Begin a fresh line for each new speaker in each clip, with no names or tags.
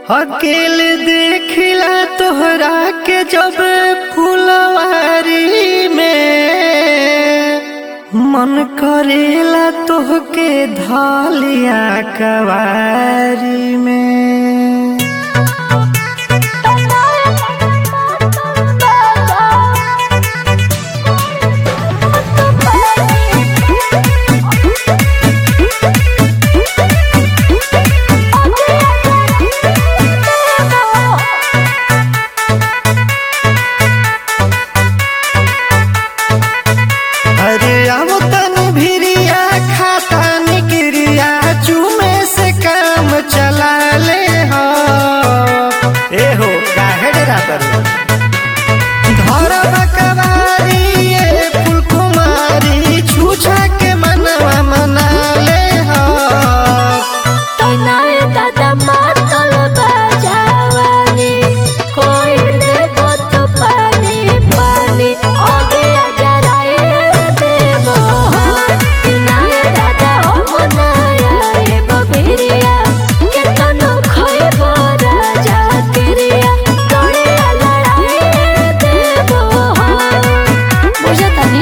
अकेले देखिला तोहरा के जब फुलवारी में मन करेला तोहके धालिया कवारी में अरे अब तनी भिरिया खाता निकरिया चूमे से काम चला ले हो ए हो काहे डरा करू धरब कवारी ये फूल कुमारी छूछा के मनवा मना ले हो
दादा मातल बजावानी कोई देखो तो पानी पानी आगे जराए देवो नाय दादा हो मनाया ए बबिरिया के तनो खोइबो राजा किरिया तोड़े लड़ाए देवो बुझतानी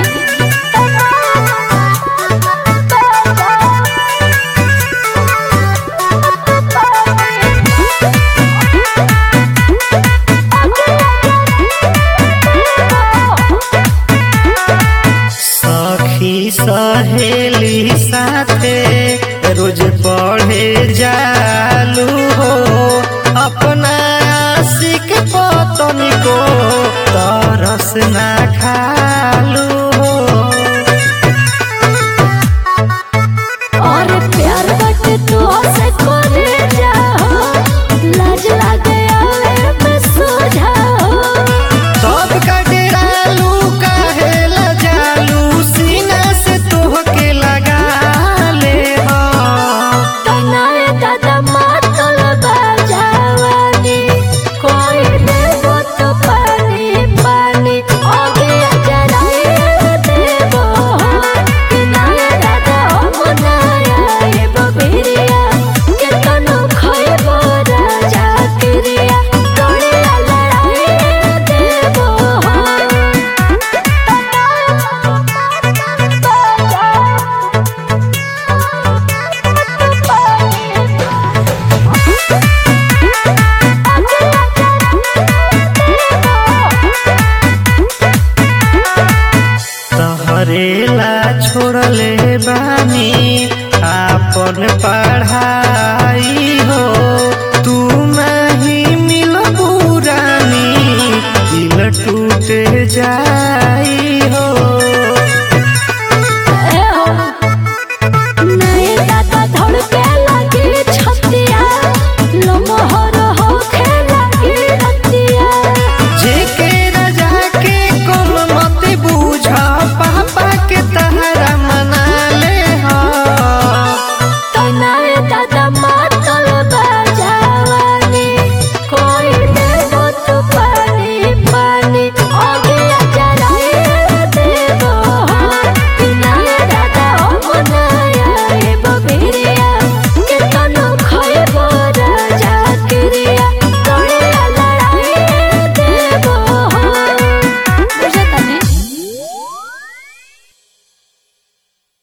सखी सहेली साथे रोज पढ़े जा